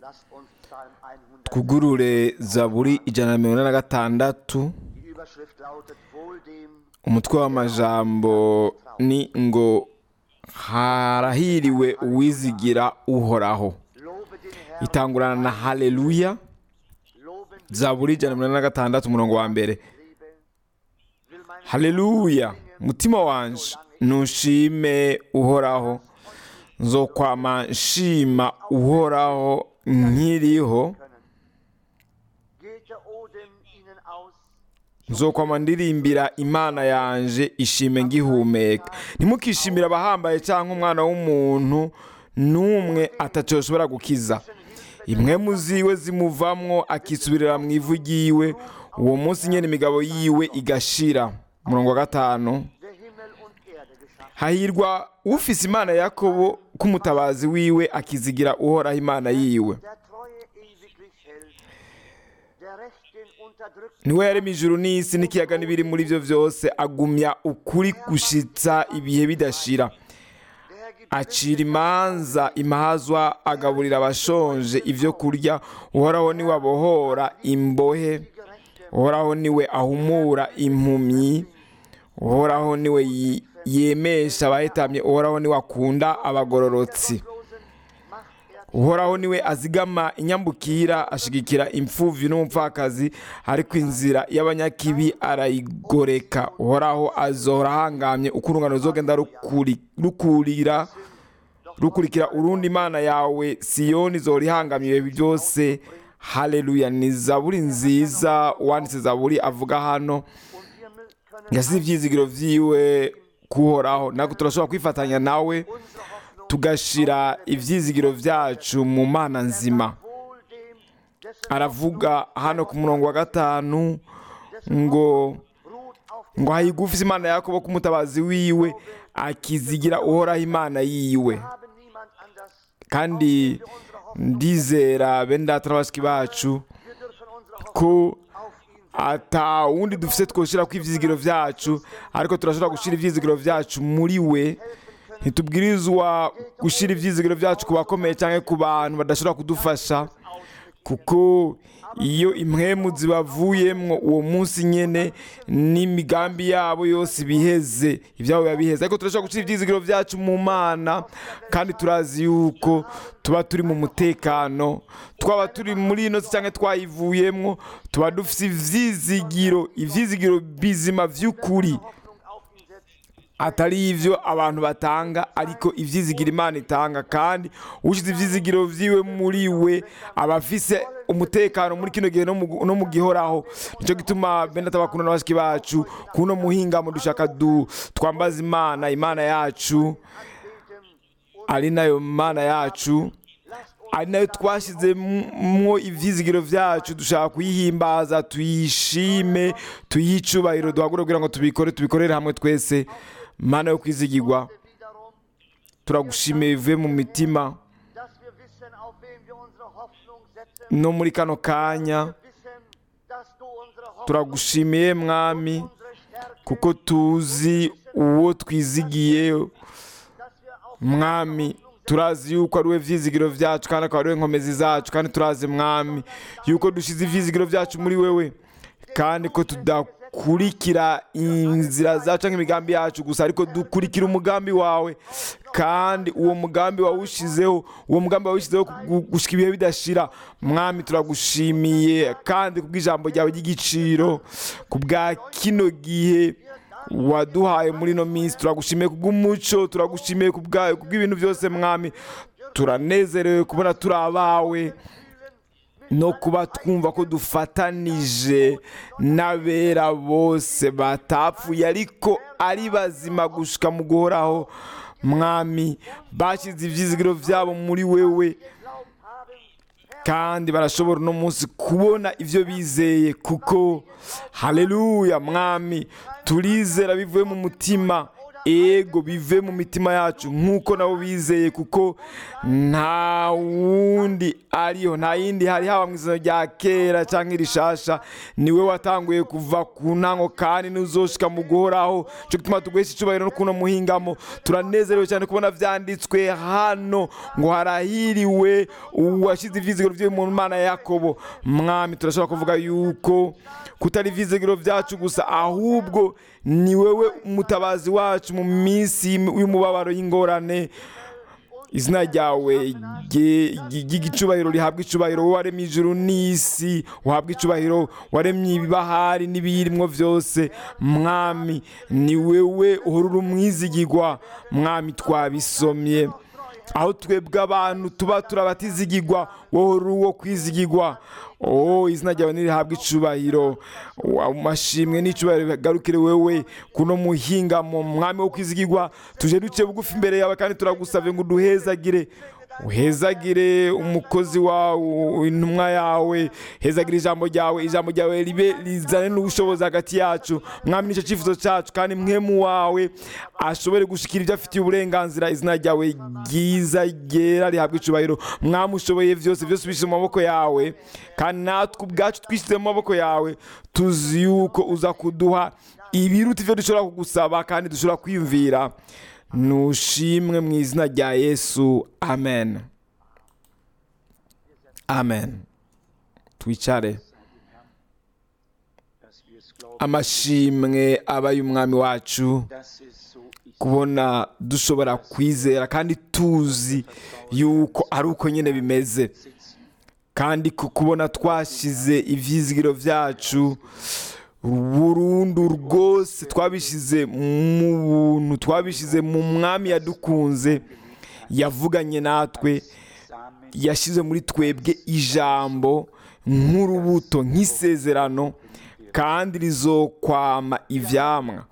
Lasst uns Psalm 100. twugurure zaburi ijana na mirongo ine na gatandatu Die Überschrift lautet Wohl dem, umutwe w'amajambo ni ngo harahiriwe uwizigira uhoraho lobe den Herrn, itangurana na haleluya loben zaburi ijana na mirongo ine na gatandatu umurongo wa mbere Liebe. Will mein haleluya mutima wanje nushime uhoraho nzokwama nshima uhoraho nkiriho können. Geht der Odem ihnen aus, nzokwama ndirimbira imana yanje ishime ngihumeka ntimukishimire abahambaye cyangwa umwana w'umuntu n'umwe ataco yoshobora gukiza imwe mu ziwe zimuvamwo akisubirira mu ivu ryiwe uwo munsi nyene imigabo yiwe igashira umurongo wa gatanu der Himmel und Erde geschaffen. hahirwa ufise imana ya yakobo k'umutabazi wiwe akizigira uhoraho imana yiwe Der Treue ewiglich hält, der Recht den Unterdrückten niwe yarema ijuru n'isi n'ikiyaga n'ibiri muri byo byose agumya ukuri gushitsa ibihe bidashira der Herr gibt acira imanza imahazwa agaburira abashonje ibyo kurya uhoraho niwe abohora imbohe Gerechte, uhoraho niwe ahumura impumyi uhoraho niwe yi- yemesha abahetamye uhoraho niwe akunda abagororotsi Losen macht er uhoraho niwe azigama inyambukira ashigikira imfuvyi n'umupfakazi ariko inzira y'abanyakibi arayigoreka uhoraho azohora ahangamye uko urungano ruzogenda rukuri- rukurira rukurikira urundi imana yawe siyoni zohora ihangamye ibihe byose haleluya ni zaburi nziza uwanditse zaburi avuga hano und wir mü- können yasize ivyizigiro vyiwe kuhoraho ntabwo turashobora kwifatanya nawe unsere Hoffnung tugashira ivyizigiro vyacu mu mana nzima wohl dem, dessen aravuga hano ku murongo wa gatanu ngo ruht auf dem ngo hayigufise imana ya yakobo k'umutabazi wiwe akizigira uhoraho imana yiwe haben niemand anders. kandi ndizera bene data na bashiki bacu Wir dürfen unsere Hoffnung ko auf ihn ata wundi dufise twoshira ku ivyizigiro vyacu ariko turashobora gushira ivyizigiro vyacu muri we ntitubwirizwa gushira ivyizigiro vyacu ku bakomeye cyangwa ku bantu badashobora kudufasha kuko iyo impwemu zibavuyemwo uwo munsi nyene n'imigambi yabo yose biheze ibyabo biba biheze ariko turashobora gushira ivyizigiro vyacu mu mana kandi turazi yuko tuba turi mu mutekano twaba turi muri ino si cyangwa twayivuyemwo tuba dufise ivyizigiro ivyizigiro bizima vy'ukuri Hoffnung auf ihn setzt. atari ivyo abantu batanga ariko ivyizigiro imana itanga kandi ushize ivyizigiro vyiwe muri we aba afise umutekano muri kino gihe no mu- no mu gihoraho nico gituma bene atabakunda n'abashiki bacu kuno muhingamo dushaka du twambaza imana imana yacu ari nayo mana yacu ari nayo twashyizemwo ivyizigiro vyacu dushaka kuyihimbaza tuyishime tuyihe icubahiro duhagure kugira ngo tubikore tubikorere hamwe twese mana yo kwizigirwa Wiederum, turagushimiye bivuye mu mitima dass wir wissen, auf wen wir unsere Hoffnung setzen. no muri kano kanya Wir wissen, dass du unsere Hoffnung, turagushimiye mwami unsere Stärke, kuko tuzi uwo twizigiye dass wir auf mwami turazi yuko ari we vyizigiro vyacu kandi akaba ari we nkomezi zacu kandi turazi mwami yuko dushize ivyizigiro vyacu muri wewe kandi ko tudakurikira inzira zacu canke imigambi yacu gusa ariko dukurikira umugambi wawe kandi uwo mugambi wawushizeho uwo mugambi wawushizeho gu- gushika ibihe bidashira mwami turagushimiye kandi kubw'ijambo ryawe ry'igiciro kubwa kino gihe waduhaye muri ino minsi turagushimiye kubw'umuco turagushimiye kubwayo kubw'ibintu byose mwami turanezerewe kubona turi abawe no kuba twumva ko dufatanije n'abera bose batapfuye ariko ari bazima gushika mu guhoraho mwami bashyize ibyizigiro byabo muri wewe kandi barashobora uno munsi kubona ibyo bizeye kuko haleluya mwami turizera bivuye mu mutima ego bive mu mitima yacu nk'uko nabo bizeye kuko nta wundi ariho nta yindi hari haba mu izina rya kera cyangwa irishasha niwe watanguye kuva ku ntango kandi n'uzoshika mu guhoraho cyo gutuma tuguhesha icyubahiro no kuno muhingamo turanezerewe cyane kubona byanditswe hano ngo harahiriwe uwashyize ivyizigiro vyo mu mana ya yakobo mwami turashobora kuvuga yuko kutari ivyizigiro vyacu gusa ahubwo ni wewe umutabazi wacu mu minsi y'umubabaro y'ingorane izina ryawe ry'igicubahiro rihabwa icubahiro wowe waremye ijuru n'isi uhabwa icubahiro waremye ibibahari n'ibiyirimwo byose mwami ni wewe uhora umwizigirwa mwami twabisomye aho twebwe abantu tuba turabatizigirwa wowe uri uwo kwizigirwa oh izina ryawe ntirihabwe icubahiro amashimwe n'icubahiro bigarukire wewe kuno muhinga mu mwami wo kwizigirwa tuje duce bugufi imbere yawe kandi turagusabye ngo uduhezagire uhezagire umukozi wawe intumwa yawe hezagire ijambo ryawe ijambo ryawe ribe rizane n'ubushobozi hagati yacu mwami nicyo cyifuzo cyacu kandi mwemu wawe ashobore gushikira ibyo afitiye uburenganzira izina ryawe ryiza ryera rihabwa icubahiro mwami ushoboye byose byose ubishyize mu maboko yawe kandi natwe ubwacu twishyize mu maboko yawe tuzi yuko uza kuduha ibiruta ibyo dushobora kugusaba kandi dushobora kwiyumvira nushimwe mu izina rya yesu amen amen twicare amashimwe aba y'umwami wacu kubona dushobora kwizera kandi tuzi yuko ari uko nyine bimeze kandi kubona twashyize ibyizigiro byacu burundu rwose twabishyize mu buntu twabishyize mu mwami yadukunze yavuganye natwe yashyize muri twebwe ijambo nk'urubuto nk'isezerano kandi rizokwama ibyamwa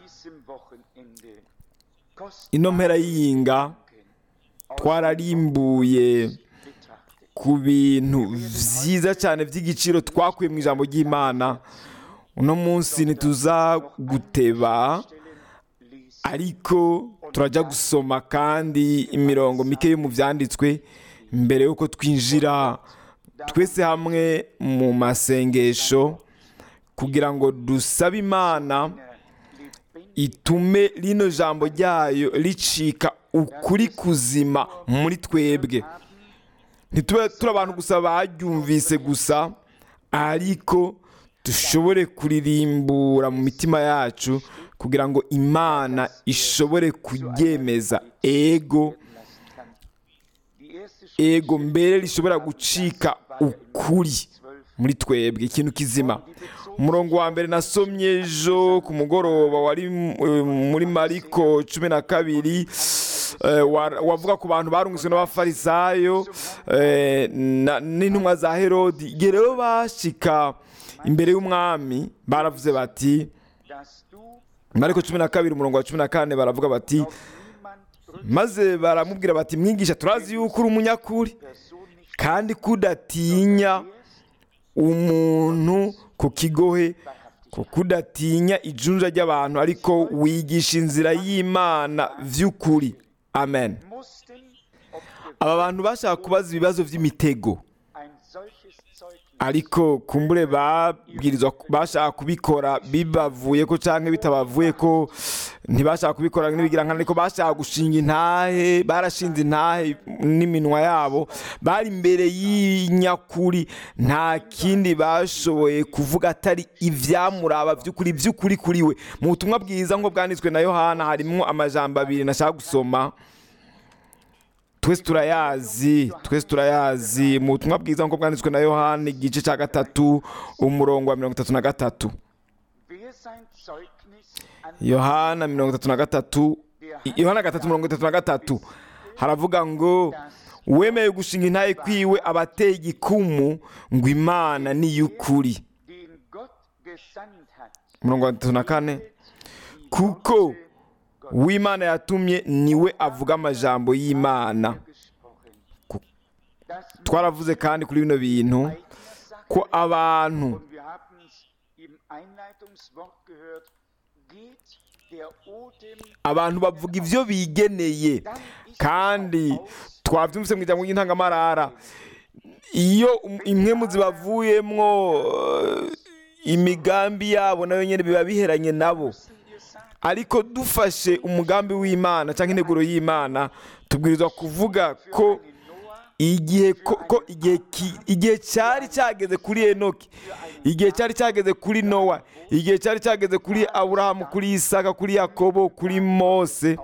ino mpera y'iyinga twararimbuye ku bintu byiza cyane by'igiciro twakuye mu ijambo ry'imana uno munsi ntituza guteba ariko turajya gusoma kandi imirongo mike yo mu byanditswe mbere y'uko twinjira twese hamwe mu masengesho kugira ngo dusabe imana itume rino jambo ryayo ricika ukuri kuzima muri twebwe ntitube turi abantu gusa baryumvise gusa ariko dushobore kuririmbura mu mitima yacu kugira ngo imana ishobore kuryemeza ego ego mbere rishobora gucika ukuri muri twebwe ikintu kizima umurongo wa mbere nasomye ejo ku mugoroba wari muri mariko cumi na kabiri wavuga ku bantu barungitswe n'abafarisayo n'intumwa za herodi igihe rero bashika imbere y'umwami baravuze bati mariko cumi na kabiri umurongo wa cumi na kane baravuga bati maze baramubwira bati mwigisha turazi yuko uri umunyakuri kandi kudatinya umuntu ku kigohe kuko udatinya ijunja ry'abantu ariko wigisha inzira y'imana by'ukuri amen aba bantu bashaka kubaza ibibazo by'imitego ariko kumbure babwirizwa bashaka kubikora bibavuye ko cyangwa bitabavuye ko ntibashaka kubikora n'ibigira nkana ariko bashaka gushinga intahe barashinze intahe n'iminwa yabo bari imbere y'inyakuri nta kindi bashoboye kuvuga atari ibyamuraba by'ukuri by'ukuri kuri we mu butumwa bwiza nk'ubwo bwanditswe na yohana harimo amajambo abiri nashaka gusoma twese turayazi twese turayazi mu butumwa bwiza nk'uko bwanditswe na yohani igice cya gatatu umurongo wa mirongo itatu na gatatu yohana mirongo itatu na gatatu yohana gatatu mirongo itatu na gatatu haravuga ngo wemeye gushinga intaye kwiwe abateye igikumu ngo imana ni iy'ukuri mirongo itatu na kane kuko uw'imana yatumye niwe avuga amajambo y'imana twaravuze kandi kuri bino bintu ko abantu der Odem abantu bavuga ibyo bigeneye kandi twabyumvise mu ijambo ry'intangamarara iyo um- impwemu zibavuyemwo eh, imigambi yabo nayo nyine biba biheranye nabo wir sagen, ariko dufashe umugambi w'imana cyangwa integuro y'imana tubwirizwa kuvuga ko Noah igihe ko, ko igihe ki- igihe cyari cyageze kuri enoki igihe cyari cyageze kuri nowa igihe cyari cyageze kuri aburahamu kuri isaka kuri yakobo kuri mose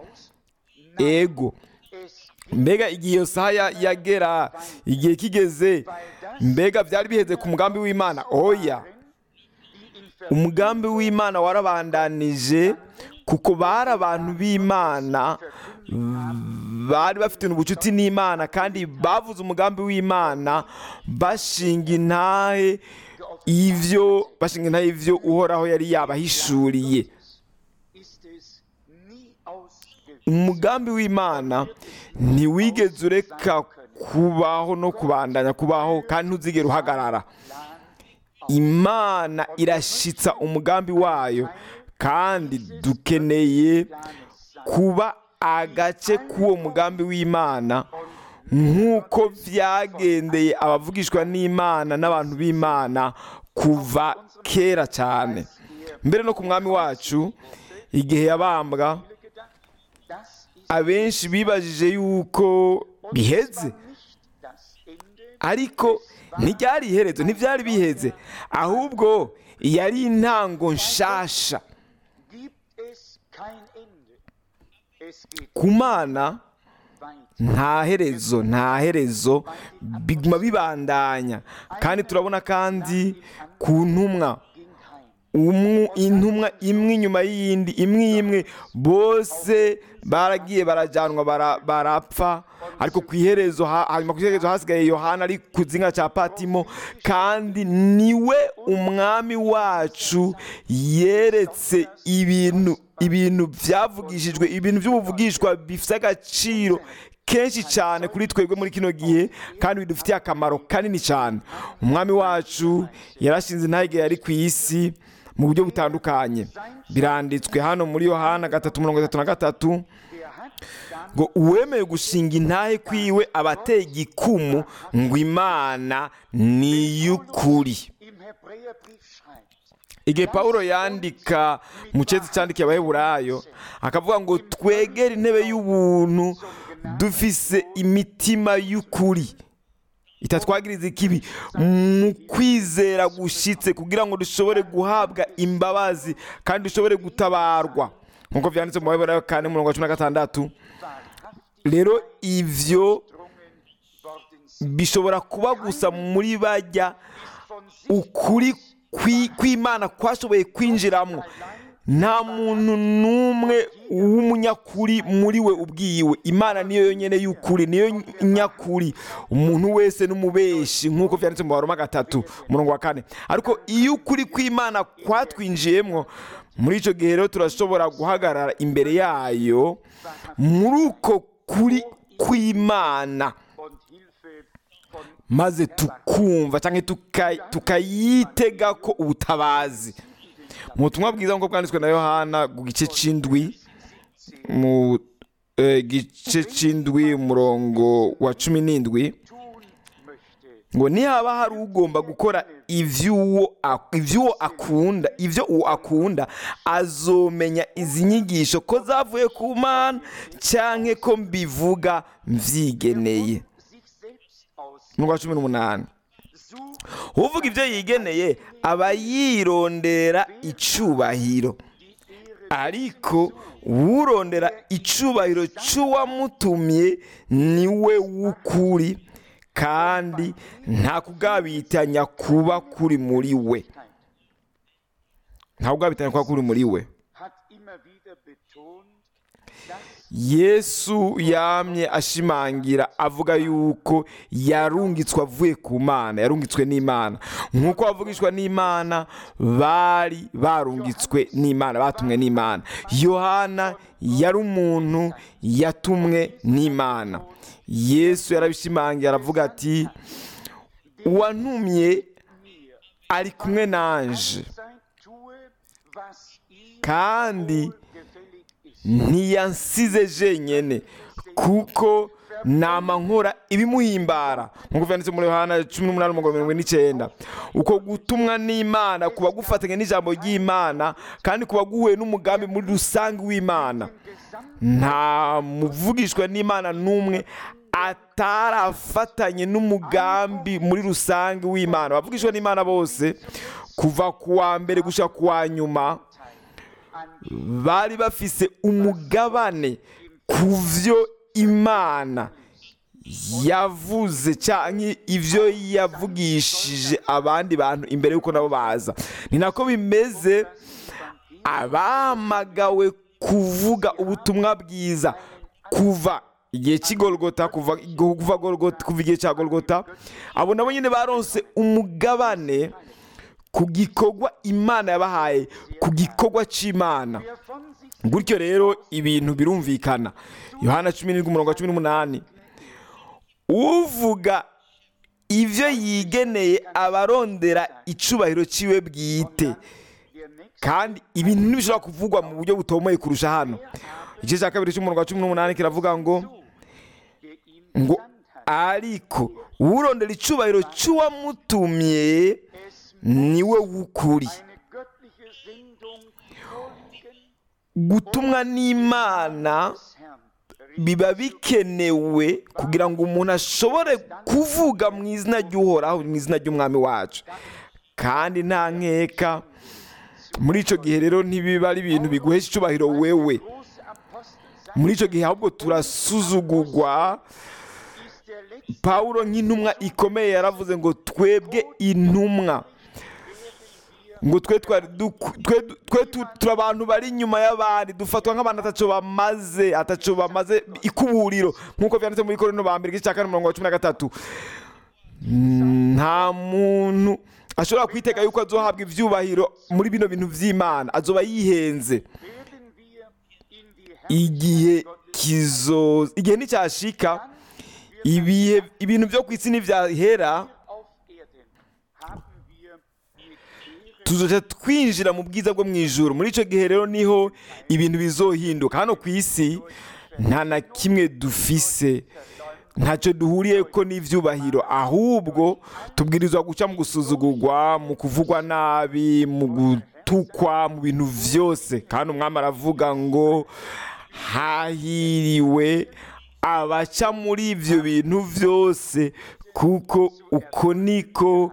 ego es mbega igihe iyo saha ya- yagera igihe kigeze mbega byari biheze ku mugambi w'imana oya die in umugambi w'imana warabandanije kuko bari abantu b'imana bari bafite ubucuti n'imana kandi bavuze umugambi w'imana bashinga intahe ivyo bashinga intahe ivyo uhoraho yari yabahishuriye ist es nie ausgewiesen. umugambi w'imana ntiwigeze ureka kubaho no kubandanya kubaho kandi ntuzigere uhagarara imana irashitsa umugambi wayo kandi dukeneye kuba agace k'uwo mugambi w'imana nk'uko byagendeye abavugishwa n'imana n'abantu b'imana kuva kera cyane mbere no ku mwami wacu igihe yabambwa Das ist abenshi bibajije yuko biheze nicht das Ende, ariko ntibyari iherezo ntibyari biheze ahubwo yari intango nshasha gibt es kein Ende. Es geht ku mana weiter. nta herezo nta herezo biguma bibandanya kandi turabona kandi ku ntumwa Ging heim. umwe intumwa imwe inyuma y'iyindi imwe imwe bose baragiye barajyanwa bara- barapfa ariko ku iherezo ha- hanyuma ku iherezo hasigaye yohana ari ku zinga cya patimo kandi niwe umwami wacu yeretse ibintu ibintu byavugishijwe ibintu by'ubuvugishwa bifite agaciro kenshi cyane kuri twebwe muri kino gihe kandi bidufitiye akamaro kanini cyane umwami wacu yarashinze intege yari ku isi mu buryo butandukanye biranditswe hano muri yohana gatatu mirongo itatu na gatatu Er hat dann ngo uwemeye gushinga intahe kwiwe aba ateye igikumu ngo imana ni iy'ukuri im Hebräerbrief schreibt, igihe pawulo yandika mu cyezi cyandikiye abaheburayo akavuga ngo twegere intebe y'ubuntu dufise imitima y'ukuri itatwagiriza ikibi mu kwizera gushyitse kugira ngo dushobore guhabwa imbabazi kandi dushobore gutabarwa nk'uko byanditse mu baheburayo kane umurongo wa cumi na gatandatu wahrhaft rero ivyo drungen worden sind, bishobora kuba gusa muri bajya von sich ukuri kwi- kw'imana kwashoboye kwinjiramo nta muntu n'umwe w'umunyakuri muri we ubwiwe imana niyo yonyine y'ukuri niyo nyakuri umuntu wese n'umubeshi nk'uko byanditse mu baroma gatatu umurongo wa kane ariko iyo ukuri kw'imana kwatwinjiyemo muri icyo gihe rero turashobora guhagarara imbere yayo muri uko kuri kw'imana und Hilfe von maze tukumva cyangwa tuka- tukayitega ko ubutabazi mu butumwa bwiza nk'uko bwanditswe na yohana ku gice cy'indwi mu eh, gice cy'indwi umurongo wa cumi n'indwi tun möchte, ngo nihaba hari ugomba gukora iby'uwo ak- iby'uwo akunda ibyo uwo akunda azomenya izi nyigisho ko zavuye ku mana cyangwa ko mbivuga mbyigeneye sich selbst aus, umurongo wa cumi n'umunani sucht uvuga ibyo yigeneye aba yirondera icubahiro die Ehre ariko urondera icubahiro cy'uwamutumye niwe w'ukuri kandi nta kugabitanya kuba kuri muri we nta kugabitanya kuba kuri muri we hat immer wieder betont, dass yesu yamye ashimangira avuga yuko yarungitswe avuye ku mana yarungitswe n'imana nk'uko bavugishwa n'imana bari barungitswe n'imana batumwe n'imana yohana yari umuntu yatumwe n'imana yesu yarabishimangira aravuga ati uwantumye ari kumwe nanje sein tue, was ihm kandi gefällt ntiyansize jenyene kuko nama nkora ibimuhimbara nk'uko vyanditse muri yohana cumi n'umunani umurongo mirongo ine n'icyenda uko gutumwa n'imana kuba gufatanya n'ijambo ry'imana kandi kuba guhuye n'umugambi muri rusange w'imana nta muvugishwa n'imana n'umwe atarafatanye n'umugambi muri rusange w'imana abavugishwa n'imana bose kuva ku wa mbere gushika ku wa nyuma bari bafise umugabane ku vyo imana yavuze cyangwa ibyo yavugishije abandi bantu imbere y'uko nabo baza ni nako bimeze abahamagawe kuvuga ubutumwa bwiza kuva igihe cy'igorogota kuva kuva Golgotha- kuva igihe cya gorogota abo nabo nyine baronse umugabane ku gikorwa imana yabahaye ku gikorwa cy'imana wer von sich gutyo rero ibintu birumvikana yohana cumi n'indwi umurongo wa cumi n'umunani uvuga ibyo yigeneye abarondera icubahiro ciwe bwite der Nächste kandi ibintu ntibishobora kuvugwa mu buryo butomoye kurusha hano igice cya kabiri cy'umurongo wa cumi n'umunani kiravuga ngo der ihm ngo gesandt hat, ariko urondera icubahiro cy'uwamutumye es niwe w'ukuri eine göttliche Sendung vorliegen gutumwa n'imana des Herrn. biba bikenewe kugira ngo umuntu ashobore kuvuga mu izina ry'uhoraho mu izina ry'umwami wacu kandi nta nkeka muri icyo gihe rero ntibiba ari ibintu biguhesha icyubahiro wewe Große Apostel sein muri icyo gihe ahubwo turasuzugurwa ist der letzte pawulo nk'intumwa ikomeye yaravuze ngo twebwe intumwa ngo twe twari duku- twe twe tu- turi abantu bari inyuma y'abandi dufatwa nk'abantu ataco bamaze ataco bamaze ikuburiro nk'uko vyanditse muri korino ba mbere igice cya kane umurongo wa cumi na gatatu nta muntu ashobora kwitega yuko azohabwa ivyubahiro muri bino bintu vy'imana azoba yihenze werden wir in die igihe kizoza igihe nticyashika ibihe ibintu byo ku isi ntivyahera auf Erden haben wir mit Ehre tuzoca twinjira mu bwiza bwo mu ijuru muri icyo gihe rero niho ibintu bizohinduka hano ku isi nta na kimwe dufise ntacyo duhuriye ko n'ibyubahiro ahubwo tubwirizwa guca mu gusuzugurwa mu kuvugwa nabi mu gutukwa mu bintu byose kandi umwami aravuga ngo hahiriwe abaca muri ibyo bintu byose kuko uko niko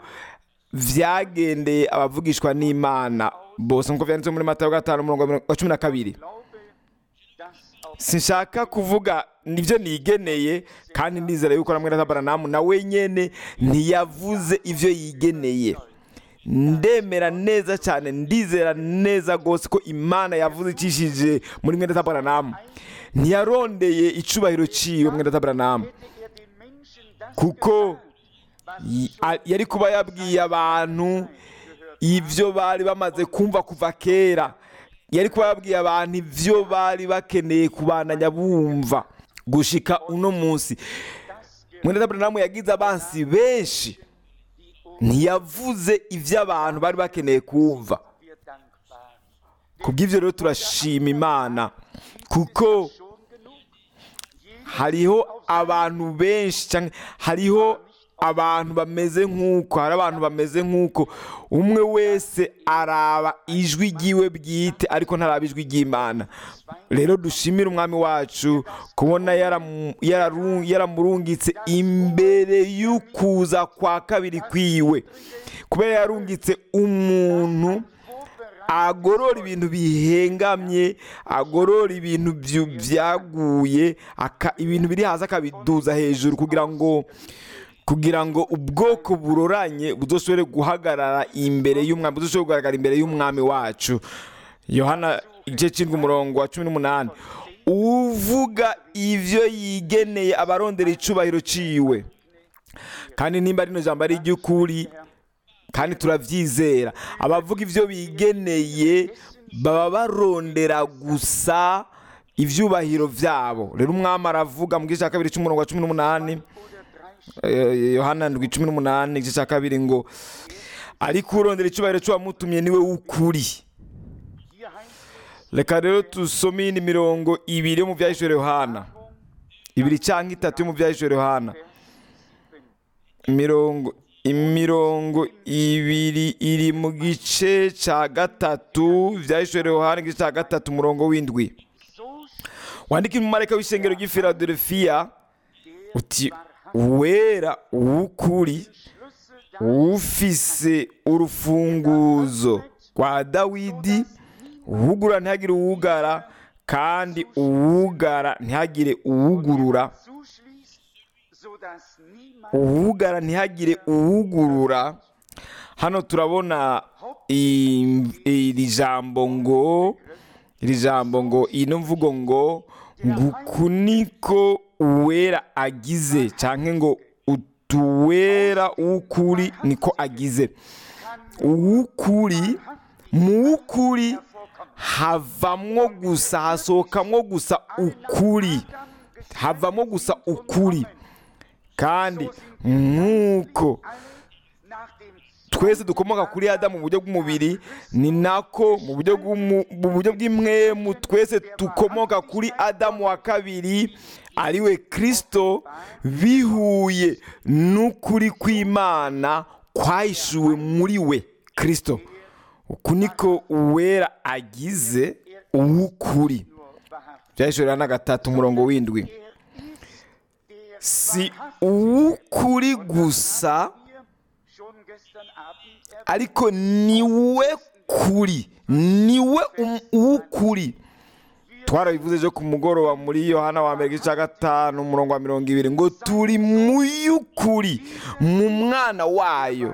vyagendeye abavugishwa n'imana bose nk'uko vyanditse muri matayo gatanu umurongo wa cumi na kabiri glaube, dass auch sinshaka kuvuga nibyo nigeneye kandi ndizera yuko na mwene tabaranamu nawe nyene ntiyavuze ivyo yigeneye ndemera neza cyane ndizera neza rwose ko imana yavuze icishije muri mwene tabaranamu ntiyarondeye icubahiro ciwe mwene tabaranamu hätte er den Menschen das kuko gesagt, was y- a- yari kuba yabwiye abantu ibyo bari bamaze kumva kuva kera yari kuba yabwiye abantu ibyo bari bakeneye kubandanya bumva gushika uno munsi mwene taburanamu yagize abansi benshi ntiyavuze ibyo abantu bari bakeneye kumva wir dankbar. kubw'ibyo rero turashima imana kuko Schon genug. Jeder hariho abantu benshi cyangwa hariho abantu bameze nk'uko hari abantu bameze nk'uko umwe wese araba ijwi ry'iwe bwite ariko ntaraba ijwi ry'imana rero dushimire umwami wacu kubona yaramu- yararu- yaramurungitse imbere y'ukuza kwa kabiri kwiwe kubera yarungitse umuntu agorora ibintu bihengamye agorora ibintu byu- byaguye aka- ibintu biri hasi akabiduza hejuru kugira ngo kugira ngo ubwoko buroranye buzoshobore guhagarara imbere y'umwami buzoshobore kugaragara imbere y'umwami wacu yohana igice cy'indwi umurongo wa cumi n'umunani uvuga ivyo yigeneye abarondera icubahiro ciwe kandi nimba rino jambo ari iry'ukuri kandi turabyizera abavuga ibyo bigeneye baba barondera gusa ibyubahiro byabo rero umwami aravuga mu gice cya kabiri cy'umurongo wa cumi n'umunani eh, yohana ndwi cumi n'umunani igice cya kabiri ngo ariko urondera icyubahiro cy'uwamutumye niwe w'ukuri Hier heißt es, reka rero dusome iyindi mirongo ibiri yo mu byahishwe yohana ibiri cyangwa itatu yo mu byahishwe yohana mirongo imirongo ibiri iri mu gice cya gatatu byahishwe yohana igice cya gatatu umurongo w'indwi wandika umumarayika w'ishengero ry'i filadelfiya uti wera w'ukuri ufise urufunguzo rwa dawidi uwugura ntihagire uwugara kandi uwugara ntihagire uwugurura uwugara ntihagire uwugurura hano turabona i- iri jambo ngo iri jambo ngo ino mvugo ngo nguku niko uwera agize cyangwa ngo utuwera w'ukuri niko agize uw'ukuri mu w'ukuri havamwo gusa hasohokamwo gusa ukuri havamo gusa ukuri kandi nk'uko twese dukomoka kuri adamu mu buryo bw'umubiri ni nako mu buryo bw'umu- mu buryo bw'imwemu twese dukomoka kuri adamu wa kabiri ariwe kirisito bihuye n'ukuri kw'imana kwahishuwe muri we kirisito uku niko uwera agize uw'ukuri byahishurira na gatatu umurongo w'indwi si uw'ukuri gusa ariko ni we kuri ni we um- uw'ukuri twarabivuze ejo ku mugoroba muri yohana wa mbere igice cya gatanu umurongo wa mirongo ibiri ngo turi mu y'ukuri mu mwana wayo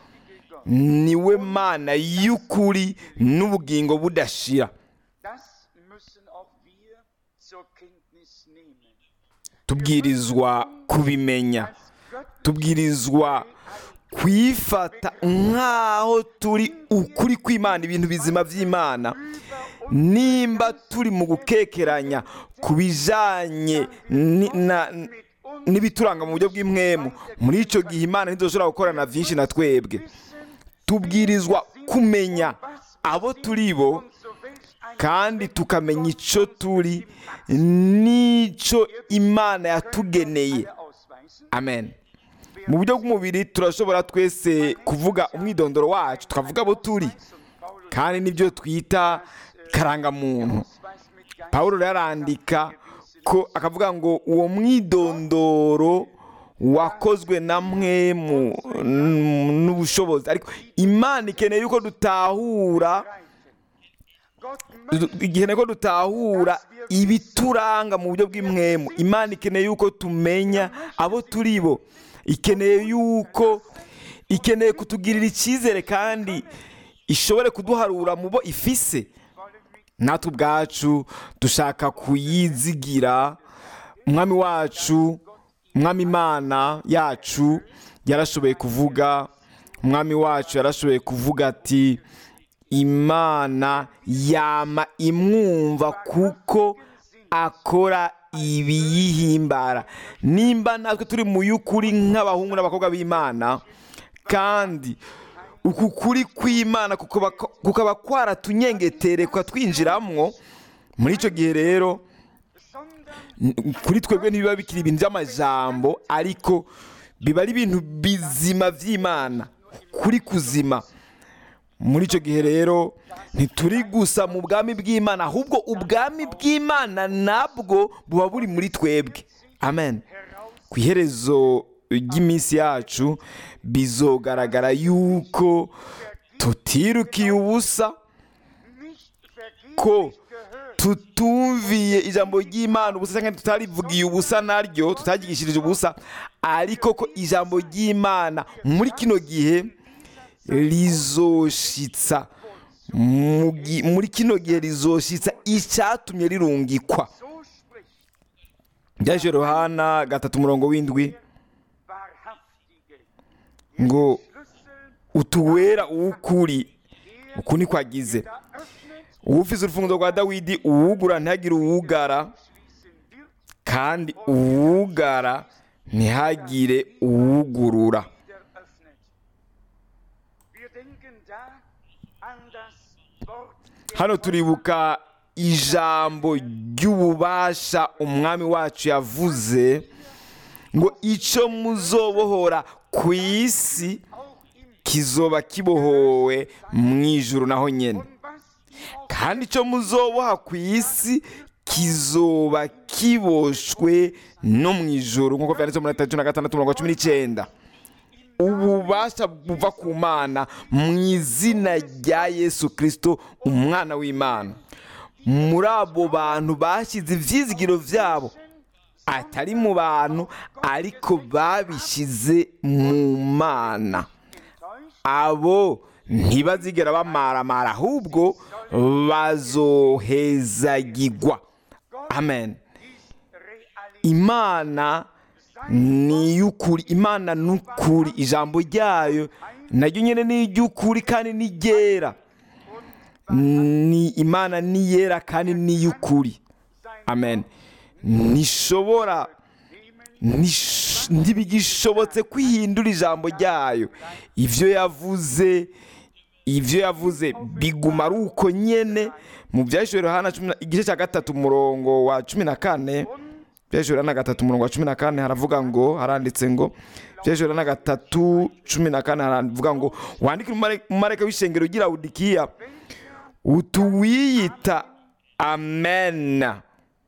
ni we mana y'ukuri n'ubugingo budashira Das müssen auch wir zur Kenntnis nehmen. tubwirizwa kubimenya tubwirizwa kwifata nk'aho turi ukuri kw'imana ibintu bizima by'imana nimba turi mu gukekeranya ku bijyanye ni- na- n'ibituranga mu buryo bw'imwemu muri icyo gihe imana ntidushobora gukorana byinshi na twebwe tubwirizwa kumenya abo turi bo kandi tukamenya icyo turi n'icyo imana yatugeneye Ausweisen. amen mu buryo bw'umubiri turashobora twese kuvuga umwidondoro wacu tukavuga abo turi kandi nibyo twita karangamuntu Ausweis mit Geist pawulo rero arandika ko akavuga ngo uwo mwidondoro wakozwe na mwemu mm, n'ubushobozi ariko imana ikeneye yuko dutahura Gott du- ikeneye ko dutahura ibituranga mu buryo bw'imwemu imana ikeneye yuko tumenya abo turi bo ikeneye yuko ikeneye kutugirira icyizere kandi ishobore kuduharura mu bo ifise natwe ubwacu dushaka kuyizigira umwami wacu umwami imana yacu yarashoboye kuvuga umwami wacu yarashoboye kuvuga ati imana yama imwumva kuko akora ibiyihimbara nimba natwe turi mu y'ukuri nk'abahungu n'abakobwa b'imana kandi uku kuri kw'imana kukaba kukaba kwaratunyengetere twinjiramwo muri icyo gihe rero n- kuri twebwe ntibiba bikiri ibintu by'amajambo ariko biba ari ibintu bizima by'imana kuri kuzima muri icyo gihe rero ntituri gusa mu bwami bw'imana ahubwo ubwami bw'imana nabwo buba buri muri twebwe amen ku iherezo ry'iminsi yacu bizogaragara yuko tutirukiye ubusa nicht vergeblich ko gehört. tutumviye ijambo ry'imana ubusa cyangwa tutarivugiye ubusa naryo tutagishirije ubusa ariko ko ijambo ry'imana muri kino gihe rizoshitsa mu gi- muri kino gihe rizoshitsa icyatumye rirungikwa So spricht byaje yohana gatatu umurongo w'indwi wahrhaftige ngo Schlüssel, utuwera uw'ukuri uku niko agize da öffnet, uwufise urufunguzo rwa dawidi uwugura ntihagire uwugara schließen wird, kandi uwugara ntihagire uwugurura wieder öffnet. Wir denken da an das Wort der hano turibuka ijambo ry'ububasha umwami wacu yavuze ngo icyo muzobohora ku isi auch im kizoba kibohowe mu ijuru naho nyine und was ihr auf kandi icyo muzoboha ku isi kizoba kiboshwe no mu ijuru nk'uko byanditse muri leta cumi na gatandatu mirongo cumi n'icyenda ububasha buva ku mana mu izina rya yesu kirisito umwana w'imana muri abo bantu bashyize ibyizigiro byabo atari mu bantu ariko babishyize mu mana enttäuscht, abo ntibazigera bamaramara ahubwo bazohezagirwa amen ist Realität. imana ni iy'ukuri imana ni ukuri ijambo ryayo naryo nyine ni iry'ukuri kandi ni ryera ni imana ni yera kandi ni iy'ukuri amen ntishobora ntish- ntibigishobotse kwihindura ijambo ryayo ibyo yavuze ibyo yavuze biguma ari uko nyene mu byahishuriwe hana cumi na- igice cya gatatu umurongo wa cumi na kane byahishuriwe na gatatu umurongo wa cumi na kane haravuga ngo haranditse ngo byahishuriwe na gatatu cumi na kane haravuga ngo wandike umumarayika w'ishengero ugira udikiya utuwiyita amen Der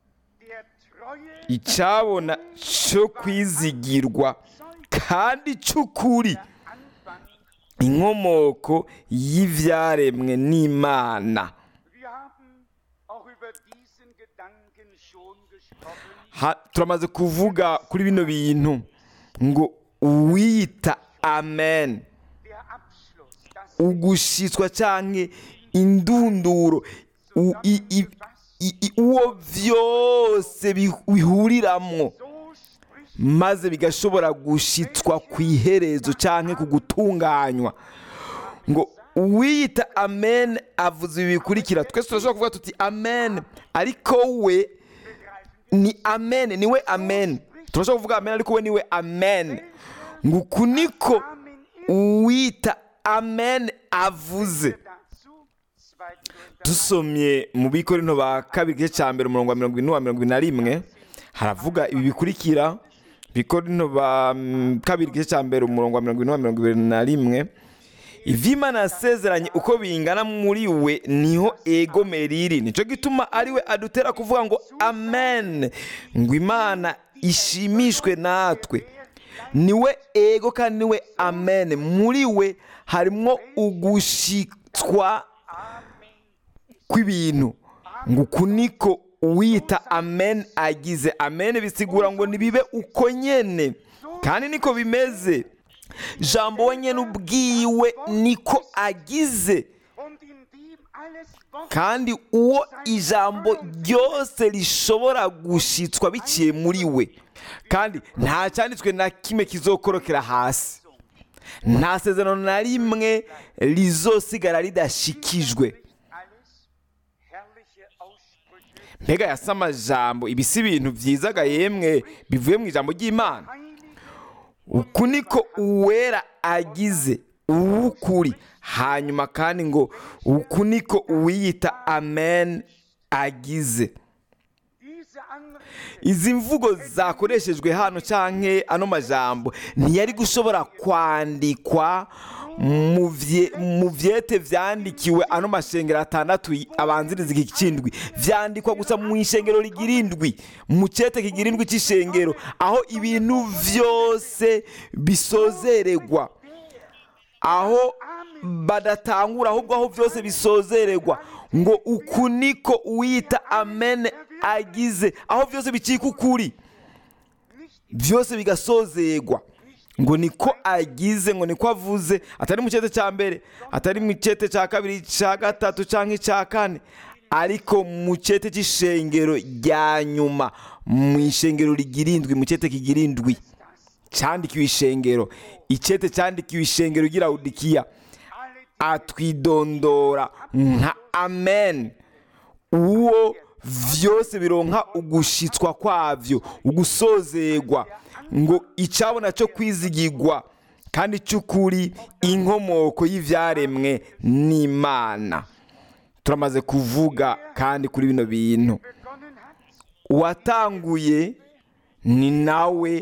treue icyabona cyo kwizigirwa kandi cy'ukuri Anfang. inkomoko y'ibyaremwe n'imana Wir haben auch über diesen Gedanken schon gesprochen. Ha- turamaze kuvuga kuri bino bintu ngo uwiyita amen Der Abschluss, das ugushitswa cyangwa indunduro u- i- i- i- i- uwo byose bi- bihuriramwo so spricht maze bigashobora gushitswa ku iherezo cyangwa ku gutunganywa ngo uwiyita amen avuze ibi bikurikira twese turashobora kuvuga tuti amen ariko we ni amen niwe amen turashobora kuvuga amen ariko we niwe amen ngo uku niko Amen ist uwita amen avuze dazu. 2. Korinther dusomye mu bikorino ba kabiri igice cya mbere umurongo wa mirongo ine wa mirongo ine na rimwe haravuga ibi bikurikira bikorino ba mm, kabiri igice cya mbere umurongo wa mirongo ine wa mirongo ibiri na rimwe ivy'imana yasezeranye uko bingana muri we niho egomera riri nicyo gituma ari we adutera kuvuga ngo amen ngo imana ishimishwe natwe niwe ego kandi niwe amen muri we harimo ugushitswa kw'ibintu ngo uku niko uwiyita amen agize amen bisigura ngo nibibe uko nyene kandi niko bimeze jambo we nyene ubwiwe niko agize und in dem alles Wort kandi uwo ijambo ryose rishobora gushitswa biciye muri we kandi nta cyanditswe na kimwe kizokorokera hasi nta sezerano na rimwe rizosigara ridashikijwe alles herrliche Aussprüche, mbega yasa amajambo ibi si ibintu byizaga yemwe bivuye mu ijambo ry'imana heilig uku niko uwera agize uw'ukuri hanyuma kandi ngo uku niko uwiyita amen agize diese andere izi mvugo zakoreshejwe hano canke ano majambo ntiyari gushobora kwandikwa mu vye- mu vyete vyandikiwe ano mashengero atandatu y- abanziriza iki kindwi vyandikwa gusa mu ishengero rigira indwi mu cete kigira indwi c'ishengero aho ibintu vyose bisozeregwa aho badatangura ahubwo aho byose bisozeregwa ngo uku niko uwita amen agize aho byose bicika ukuri byose bigasozegwa ngo niko agize ngo niko avuze atari mu cyete cya mbere atari mu cyete cya kabiri cya gatatu cyangwa icya kane ariko mu cyete cy'ishengero rya nyuma mu ishengero rigira indwi mu cyete kigira indwi cyandikiwe ishengero icyete cyandikiwe ishengero ugira udikiya atwidondora nka amen uwo vyose bironka ugushitswa kwavyo ugusozegwa ngo icyabona cyo kwizigirwa kandi cy'ukuri inkomoko y'ivyaremwe n'imana turamaze kuvuga kandi kuri bino bintu begonnen hat, uwatanguye ni nawe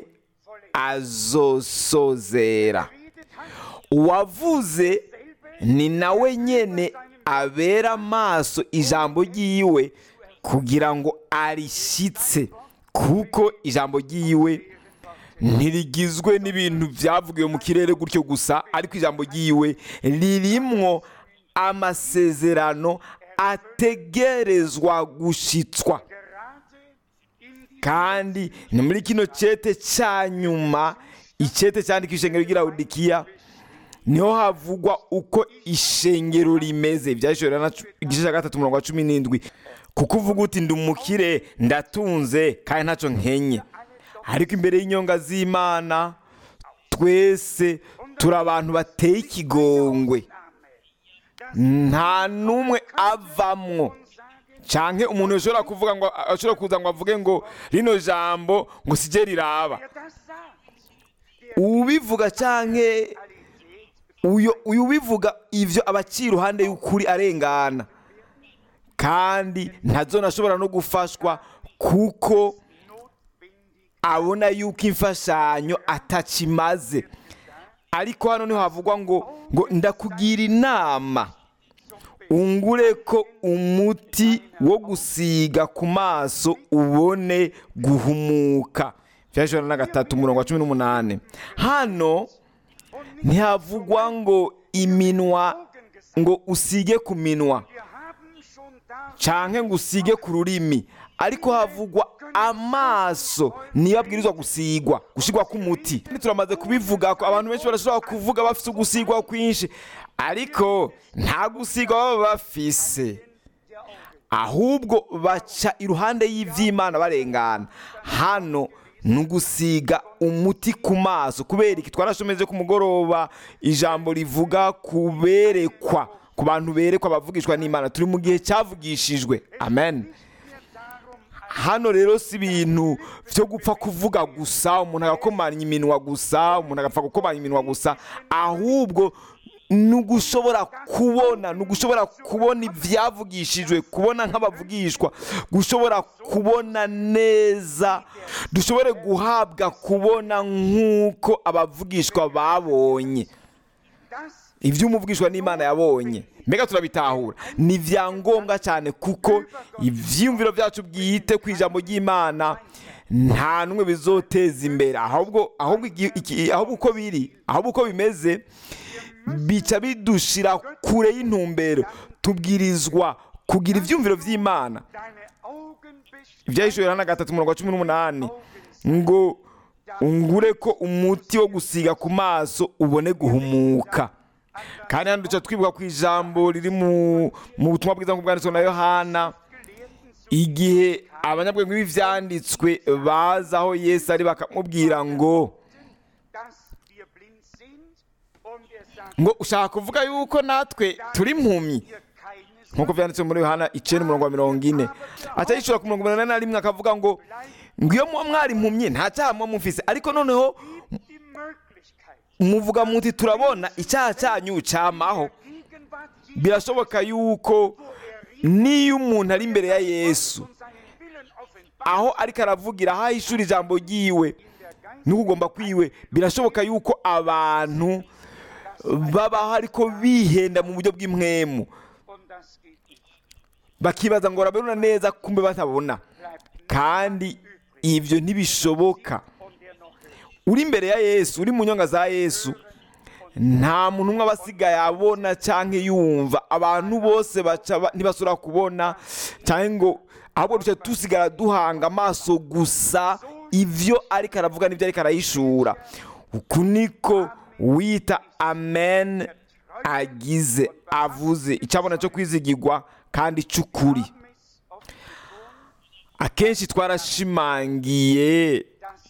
azosozera redet hat, uwavuze ni nawe nyene abera amaso ijambo ryiwe kugira ngo arishyitse kuko ijambo ryiwe ntirigizwe n'ibintu byavugiwe mu kirere gutyo gusa ariko ijambo ryiwe ririmwo amasezerano ategerezwa gushitswa gerade in die kandi ni muri kino cyete cya nyuma icyete cyandika ishengero ry'iraudikiya niho havugwa uko ishengero rimeze byashobora na igice cya gatatu umurongo wa cumi n'indwi kuko uvuga uti ndi umukire ndatunze kandi ntacyo nkenye ariko imbere y'inyonga z'imana twese turi abantu bateye ikigongwe nta n'umwe avamwo canke umuntu ashobora kuvuga ngo ashobora kuza ngo avuge ngo rino jambo ngo sije riraba Wer das sagt, ubivuga canke uyo uyu ubivuga ivyo abaciye iruhande y'ukuri arengana kandi ntazona ashobora no gufashwa kuko abona yuko imfashanyo atakimaze ariko hano niho havugwa ngo ngo ndakugira inama ungure ko umuti wo gusiga ku maso ubone guhumuka byashobora na gatatu umurongo wa cumi n'umunani hano ntihavugwa ngo iminwa ngo usige ku minwa wir haben schon da canke ngo usige ku rurimi ariko havugwa amaso niyo abwirizwa gusigwa gushigwa k'umuti turamaze kubivuga ko abantu benshi barashobora kuvuga bafite ugusigwa kwinshi ariko nta gusigwa baba bafise ahubwo baca iruhande y'ivy'imana barengana hano ni ugusiga umuti ku maso kubera iki twarashomeje ku mugoroba ijambo rivuga kuberekwa ku bantu berekwa bavugishwa n'imana turi mu gihe cyavugishijwe amen hano rero si ibintu byo gupfa kuvuga gusa umuntu agakomanya iminwa gusa umuntu agapfa gukomanya iminwa gusa ahubwo ni ugushobora kubona ni ugushobora kubona ibyavugishijwe kubona nk'abavugishwa gushobora kubona neza dushobore guhabwa kubona nk'uko abavugishwa babonye das ibyo umuvugishwa n'imana yabonye mbega turabitahura ni ibyangombwa cyane kuko ibyiyumviro byacu bwite ku ijambo ry'imana nta n'umwe bizoteza imbere ahubwo ahubwo igi- iki- ahubwo uko biri ahubwo uko bimeze bica bidushira kure y'intumbero tubwirizwa kugira ibyumviro by'imana deine Augen bist ibyahishuriwe na gatatu umurongo wa cumi n'umunani ngo ungure ko umuti wo gusiga ku maso ubone guhumuka kandi hano duca twibuka ku ijambo riri mu mu butumwa bwiza nk'ubwo bwanditswe na yohana igihe abanyabwenge b'ibyanditswe baza aho yesu ari bakamubwira ngo dass wir blind sind und er sagt ngo ushaka kuvuga yuko natwe turi impumyi ihr keines nk'uko byanditse muri yohana icyenda umurongo wa mirongo ine atayishura ku mirongo inani na rimwe akavuga ngo ngo iyo muba mwari impumyi nta cyaha muba mufise ariko noneho die Möglichkeit muvuga muti turabona icyaha cyanyu cyamaho Gegenwart birashoboka yuko niyo umuntu ari imbere ya yesu und seinen Willen offenbart aho ariko aravugira aho ahishura ijambo ryiwe n'ukugomba kwiwe birashoboka yuko abantu babaho ariko bihenda mu buryo bw'imwemu und das geht nicht. bakibaza ngo barabona neza kumbe batabona Bleibt kandi ibyo ntibishoboka und der noch lebt. uri imbere ya yesu uri mu nyonga za yesu nta muntu umwe aba asigaye abona cyangwa yumva abantu bose baca ba- ntibasubira kubona cyangwa ngo ahubwo duca dusigara duhanga amaso gusa ibyo ariko aravuga n'ibyo ariko arayishura uku niko wita amen agize avuze icyabona cyo kwizigirwa kandi cy'ukuri Haben es oft betont, akenshi twarashimangiye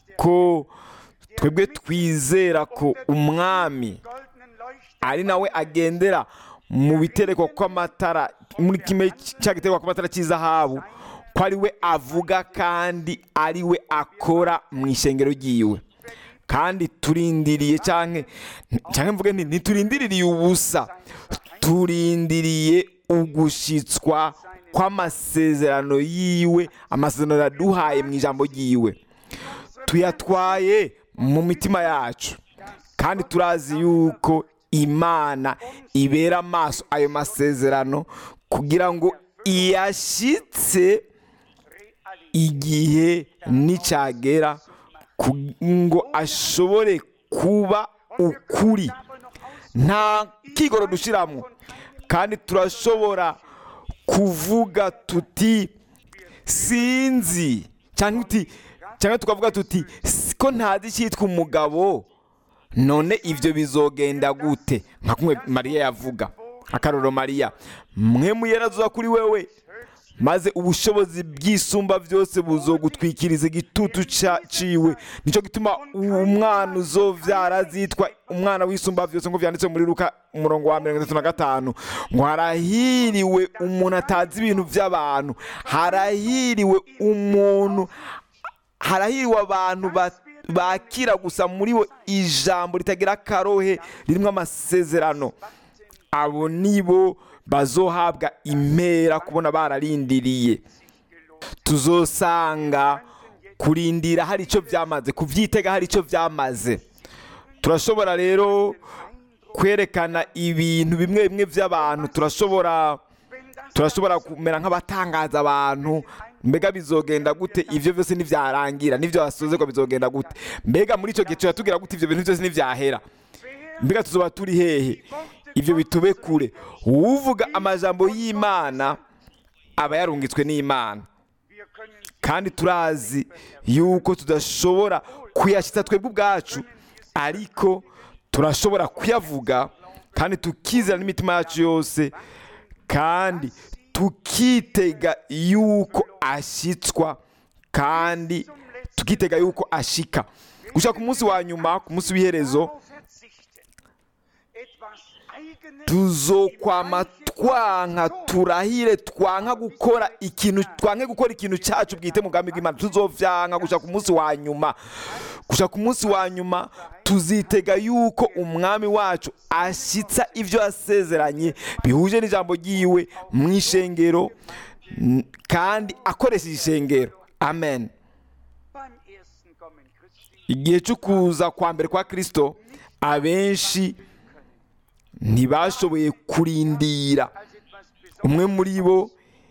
ko twebwe twizera ko umwami goldenen Leuchten ari nawe agendera mu biterekwa kw'amatara muri kimwe cya giterekwa kw'amatara cy'izahabu ko ari we avuga kandi ari we akora mu ishengero ryiwe kandi turindiriye cyangwa cyangwa mvuge nti ntiturindiriye ubusa turindiriye ugushitswa kw'amasezerano yiwe amasezerano yaduhaye mu ijambo ryiwe tuyatwaye mu mitima yacu kandi turazi yuko imana ibera amaso ayo masezerano kugira ngo iyashyitse igihe nicyagera ku- ngo ashobore kuba ukuri nta kigoro dushyiramo kandi turashobora kuvuga tuti sinzi cyangwa uti cyangwa tukavuga tuti ko ntazi icyitwa umugabo none ibyo bizogenda gute nka kumwe mariya yavuga akaroro mariya mwe muyerazuza kuri wewe maze ubushobozi bw'isumba byose buzogutwikiriza igitutu ca- ciwe nicyo gituma umwana uzovyara azitwa umwana w'isumba byose ngo vyanditse muri luka umurongo wa mirongo itatu na gatanu ngo harahiriwe umuntu atazi ibintu by'abantu harahiriwe umuntu harahiriwe abantu ba- bakira gusa muri bo ijambo ritagira akarohe ririmo amasezerano abo nibo bazohabwa impera kubona bararindiriye tuzosanga kurindira hari icyo byamaze kubyitega hari icyo byamaze turashobora rero kwerekana ibintu bimwe bimwe by'abantu turashobora turashobora kumera nk'abatangaza abantu mbega bizogenda gute ibyo byose ntibyarangira n'ibyo wasozerwa bizogenda gute mbega muri icyo gihe turatubwira gute ibyo bintu byose ntibyahera mbega tuzoba turi hehe ibyo bitube kure uvuga amajambo y'imana aba yarungitswe n'imana Wir können kandi turazi yuko tudashobora kuyashyitsa twebwe ubwacu ariko turashobora kuyavuga kandi tukizera n'imitima yacu yose kandi tukitega yuko ashyitswa kandi tukitega yuko ashika gushaka ku munsi wa nyuma ku munsi w'iherezo darauf verzichten, etwas Eigenes tuzokwama twanka turahire twanka gukora ikintu twanke gukora ikintu cyacu bwite mu bwami bw'imana tuzovyanka gushaka ku munsi wa nyuma gushaka ku munsi wa nyuma tuzitega yuko umwami wacu ashyitsa ibyo yasezeranye bihuje n'ijambo ryiwe mu ishengero n- kandi akoresheje ishengero amen beim ersten Kommen Christi igihe cyo kuza kwa mbere kwa kirisito abenshi ntibashoboye kurindira als etwas Besonderes umwe muri bo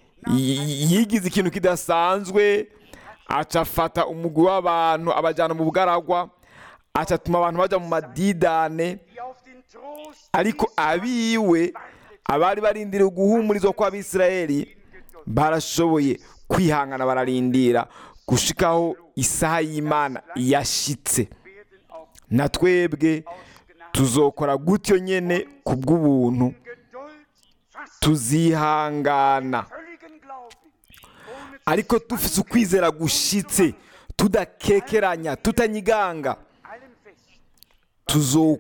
y- yigize ikintu kidasanzwe aca afata umugwi w'abantu abajyana mu bugaragwa aca atuma abantu bajya mu madidane die auf den Trost ariko abiwe abari barindiriye guhumurizwa kw'abisirayeli barashoboye kwihangana bararindira gushikaho isaha y'imana yashitse werden auch na twebwe tuzokora gutyo nyene ku bw'ubuntu Geduld fast tuzihangana völligen Glauben ohne ariko dufise ukwizera gushitse tudakekeranya tutanyiganga allem fest tuzo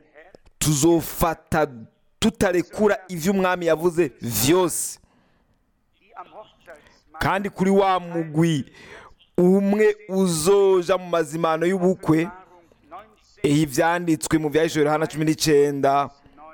tuzofata tutarekura ivyo umwami yavuze vyose die am Hochzeitsmahl kandi kuri wa mugwi umwe uzoja mu mazimano y'ubukwe Offenbarung 19, ehe ivyanditswe mu vyahishwe Yohana cumi n'icenda 9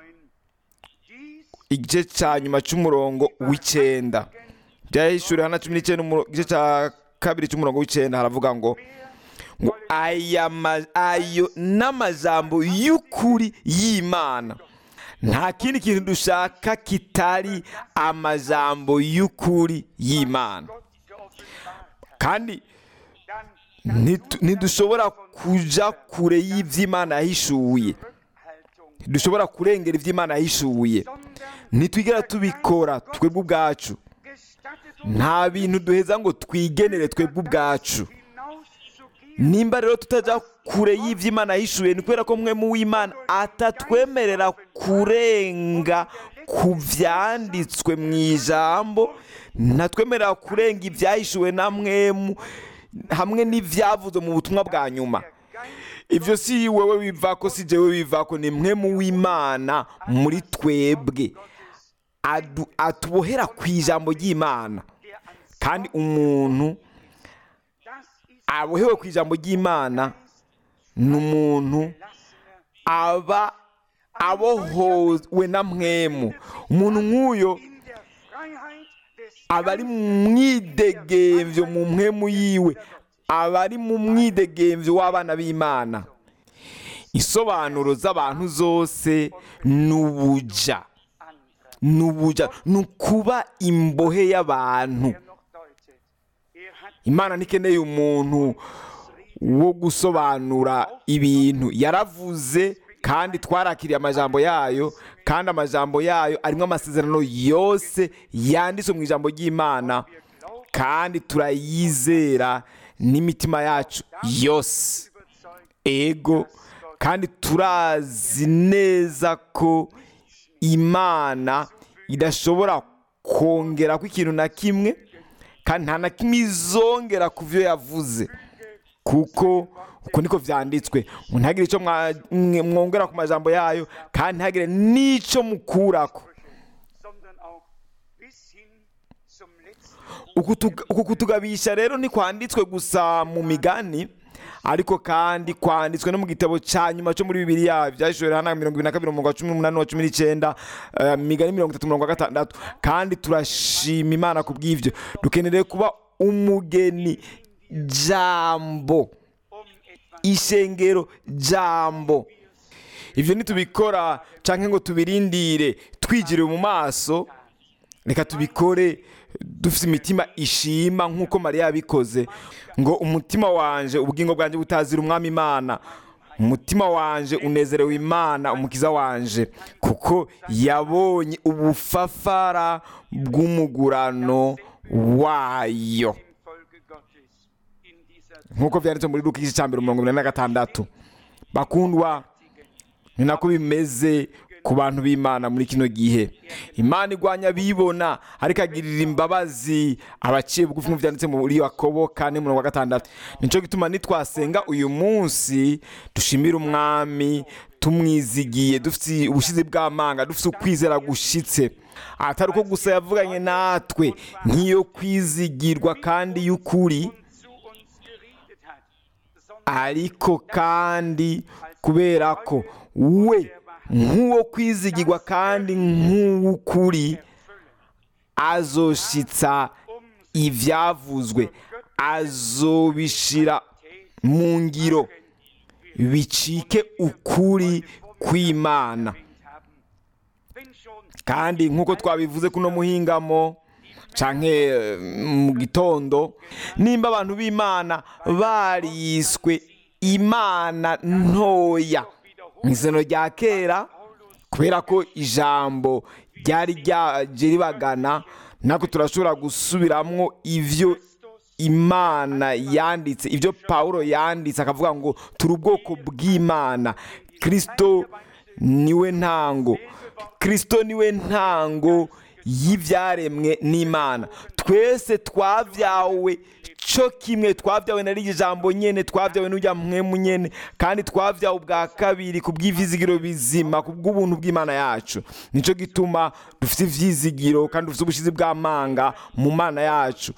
dies igice ca nyuma c'umurongo w'icenda byahishwe Yohana cumi n'icenda umuro- igice ca kabiri c'umurongo w'icenda haravuga ngo ngo aya ma- ayo n'amajambo y'ukuri y'imana nta kindi kintu dushaka kitari amajambo y'ukuri y'imana Gott geoffenbart, kandi dann ntitu- ntidushobora kuja kure y'ivy'imana yahishuye Rückhaltung, ntidushobora kurengera ivy'imana yahishuye sondern ntitwigera tubikora twebwe ubwacu gestattet uns nta bintu duheza ngo twigenere twebwe ubwacu hinauszugehen, nimba rero tutaja kure y'ivy'imana yahishuye ni kubera ko mwe mu w'imana atatwemerera kurenga ku vyanditswe mu ijambo ntatwemerera kurenga ivyahishuwe na mwemu hamwe n'ivyavuzwe mu butumwa bwa nyuma ivyo si wewe bivako si jewe bivako ni mwe mu w'imana muri twebwe Adu- atubohera ku ijambo ry'imana der ans kandi umuntu das ist abohewe ku ijambo ry'imana ni umuntu lassener aba abohowe na mwemu umuntu nk'uyo in der Freiheit des abari mu mwidegemvyo mu mpwemu yiwe abari mu mwidegemvyo w'abana b'imana isobanuro z'abantu zose ni ubuja anderer. ni ubuja ni ukuba imbohe y'abantu Er noch deutet. Er hat imana ntikeneye umuntu wo gusobanura ibintu yaravuze kandi twarakiriye amajambo yayo kandi amajambo yayo arimo amasezerano yose yanditswe mu ijambo ry'imana kandi turayizera n'imitima yacu yose überzeugt, ego kandi turazi neza ko imana idashobora kongera ko ikintu na kimwe kandi nta na kimwe izongera ku byo yavuze kuko uko niko byanditswe ngo ntihagire icyo mwa- mwe- mwongera ku majambo yayo kandi ntihagire n'icyo mukurako sondern auch bis hin zum letzten uku tug- uku kutugabisha rero ntikwanditswe gusa mu migani ariko kandi kwanditswe no mu gitabo cya nyuma cyo muri bibiliya byashorewe hano mirongo ibiri na kabiri umurongo wa cumi n'umunani wa cumi n'icyenda eh, migani mirongo itatu mirongo gatandatu kandi turashima imana ku bw'ibyo dukeneye kuba umugeni jambo um etwas ishengero jambo ibyo nitubikora cyangwa ngo tubirindire twigiriwe mu maso reka tubikore dufite imitima ishima nk'uko mariya yabikoze ngo umutima wanje ubugingo bwanjye butazira umwami imana umutima wanje unezerewe imana umukiza wanje kuko yabonye ubufafara bw'umugurano wayo im Volke Gottes in dieser nk'uko byanditse muri luka igice cya mbere mirongo inani na gatandatu bakundwa ni nako bimeze ku bantu b'imana muri kino gihe imana igwanya abibona ariko agirira imbabazi abaciye bugufi nk'uko byanditse muri yakobo kane mirongo wa gatandatu nicyo gituma nitwasenga uyu munsi dushimire umwami tumwizigiye dufite ubushizi bw'amanga dufite ukwizera gushitse atari uko gusa yavuganye natwe nk'iyo kwizigirwa kandi y'ukuri zu uns geredet hat, sondern ariko kandi kubera ko we nk'uwo kwizigirwa kandi nk'uw'ukuri azoshitsa ibyavuzwe azobishira mu ngiro bicike ukuri kw'imana erwähnt haben. Wenn schon kandi nk'uko twabivuze kuno muhingamo canke eh, mu gitondo nimba abantu b'imana bariswe imana ntoya mu isano rya kera kubera ko ijambo ryari ryaje ribagana natwe turashobora gusubiramwo ivyo imana yanditse ibyo pawulo yanditse akavuga ngo turi ubwoko bw'imana kirisito niwe ntango kirisito niwe ntango y'ibyaremwe n'imana twese twabyawe cyo kimwe twabyawe na rigi jambo nyene twabyawe n'ujya mwemu nyene kandi twabyawe ubwa kabiri ku bw'ivizigiro bizima ku bw'ubuntu bw'imana yacu nicyo gituma dufite ivyizigiro kandi dufite ubushizi bw'amanga mu mana yacu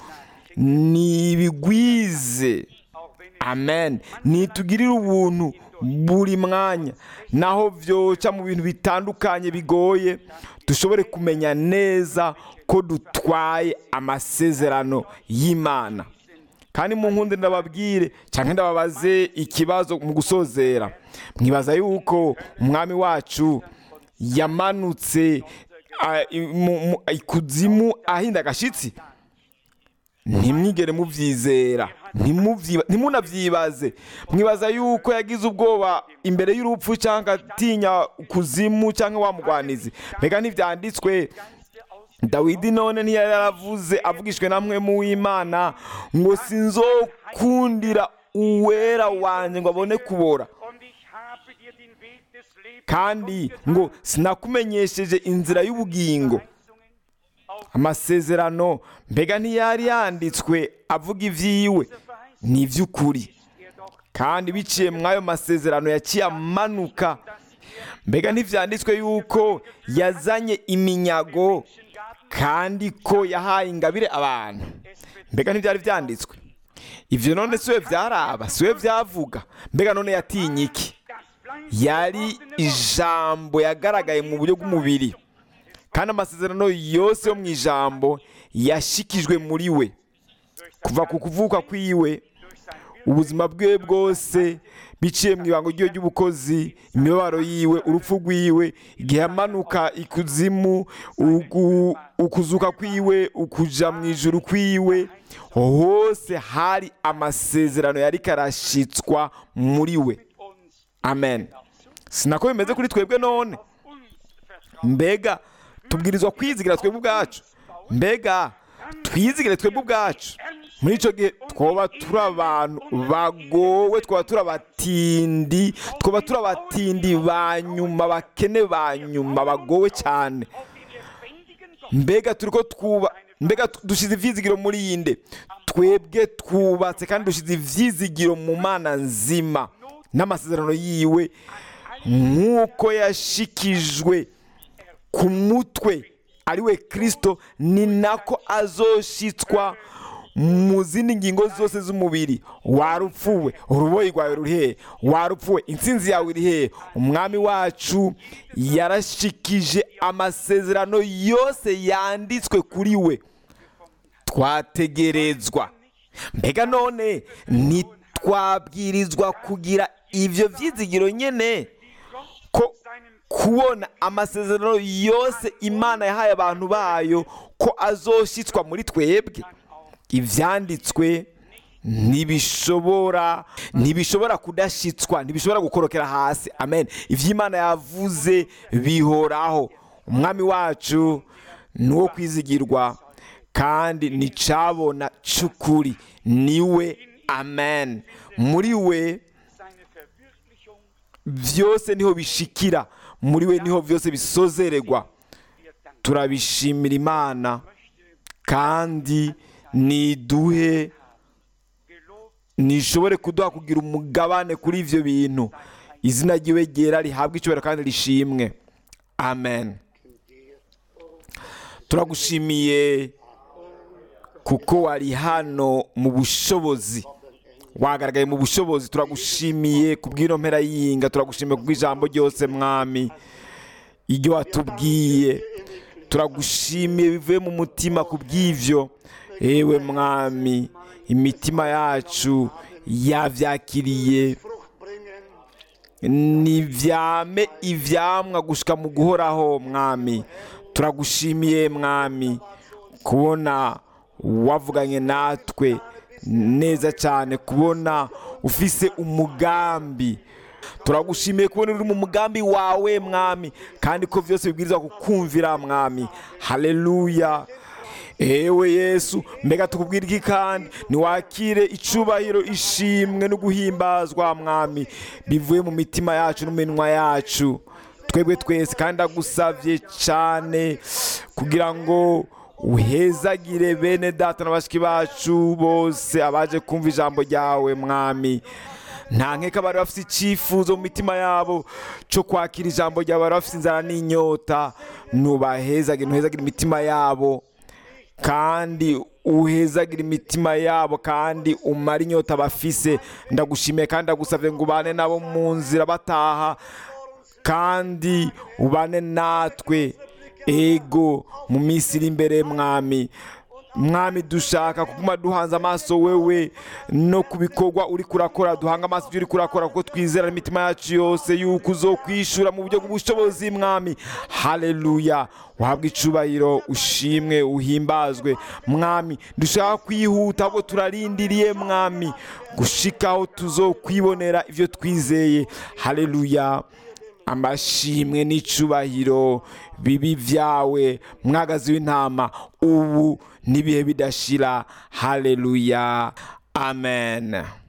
nibigwize amen nitugirire ubuntu buri mwanya naho byoca mu bintu bitandukanye bigoye dushobore kumenya neza ko dutwaye amasezerano y'imana kandi mu nkundi ndababwire cyangwa ndababaze ikibazo mu gusozera mwibaza yuko umwami wacu yamanutse ah, i- mu- mu- ikuzimu ahinda agashitsi ntimwigere mubyizera ntimubyiba- ntimunabyibaze mwibaza yuko yagize ubwoba imbere y'urupfu cyangwa atinya kuzimu cyangwa wamugwanizi mbega ntibyanditswe dawidi none ntiyari yaravuze avugishwe na mwe mu w'imana ngo sinzokundira uwera wanjye ngo abone kubora Und ich habe dir den Weg des Lebens kandi ngo sinakumenyesheje inzira y'ubugingo amasezerano mbega ntiyari yanditswe avuga iby'iwe ni iby'ukuri kandi biciye muri ayo masezerano yaciye amanuka mbega ntibyanditswe yuko yazanye iminyago kandi ko yahaye ingabire abantu mbega ntibyari byanditswe ibyo none si we byaraba si we byavuga mbega none yatinye iki yari ijambo yagaragaye mu buryo bw'umubiri kandi amasezerano yose yo mu ijambo yashikijwe muri we kuva ku kuvuka kwiwe ubuzima bwe bwose biciye mu ibango ryiwe ry'ubukozi imibabaro yiwe urupfu rwiwe igihe amanuka ikuzimu ugu- ukuzuka kwiwe ukuja mu ijuru kwiwe hose hari amasezerano yari karashitswa muri we amen sinako bimeze kuri twebwe none mbega tubwirizwa kwizigira twebwe ubwacu mbega twizigire twebwe ubwacu muri icyo gihe twaba turi abantu bagowe twaba turi abatindi twaba turi abatindi ba nyuma bakene ba nyuma bagowe cyane mbega turi ko twuba mbega tu- dushyize ibyizigiro muri iyi nde twebwe twubatse kandi dushyize ibyizigiro mu mana nzima n'amasezerano yiwe nk'uko yashikijwe ku mutwe ari we kirisito ni nako azoshitswa mu zindi ngingo zose z'umubiri warupfuwe uruboyi rwawe ruri hehe warupfuwe intsinzi yawe iri hehe umwami wacu yarashikije amasezerano yose yanditswe kuri we twategerezwa mbega none ntitwabwirizwa kugira ibyo byizigiro nyine ko kubona amasezerano yose imana yahaye abantu bayo ko azoshyitswa muri twebwe ibyanditswe ntibishobora ntibishobora kudashyitswa ntibishobora gukorokera hasi amen iby'imana yavuze bihoraho umwami wacu ni uwo kwizigirwa kandi nicabona cy'ukuri niwe amen muri we byose niho bishikira muri we niho byose bisozererwa turabishimira imana kandi niduhe nishobore kuduha kugira umugabane kuri ibyo bintu izina ry'iwe ryera rihabwa icyubahiro kandi rishimwe amen turagushimiye kuko wari hano mu bushobozi wagaragaye mu bushobozi turagushimiye ku bw'ino mpera y'iyinga turagushimiye ku bw'ijambo ryose mwami iryo watubwiye turagushimiye bivuye mu mutima ku bw'ibyo yewe mwami imitima yacu yabyakiriye nibyame ibyamwa gushika mu guhoraho mwami turagushimiye mwami kubona wavuganye natwe neza cyane kubona ufise umugambi turagushimiye kubona uri mu mugambi wawe mwami kandi ko byose bibwirizwa kukumvira mwami haleluya ewe yesu mbega tukubwira iki kandi niwakire icubahiro ishimwe no guhimbazwa mwami bivuye mu mitima yacu n'iminwa yacu twebwe twese kandi agusabye cyane kugira ngo uhezagire bene data na bashiki bacu bose abaje kumva ijambo ryawe mwami nta nkeka bari bafite icyifuzo mu mitima yabo cyo kwakira ijambo ryawe bari bafite inzara n'inyota ntubahezagire ntuhezagire imitima yabo kandi uhezagire imitima yabo kandi umare inyota bafise ndagushimiye kandi ndagusabye ngo ubane nabo mu nzira bataha kandi ubane natwe ego mu minsi iri imbere mwami mwami dushaka kuguma duhanze amaso wewe no ku bikorwa uri kurakora duhanga amaso ibyo uri kurakora kuko twizera n'imitima yacu yose yuko uzokwishura mu buryo bw'ubushobozi mwami haleluya uhabwe icubahiro ushimwe uhimbazwe mwami dushaka kwihuta ahubwo turarindiriye mwami gushikaho tuzokwibonera ibyo twizeye haleluya amashimwe n'icubahiro bibi byawe mwagazi w'intama ubu n'ibihe bidashira haleluya amen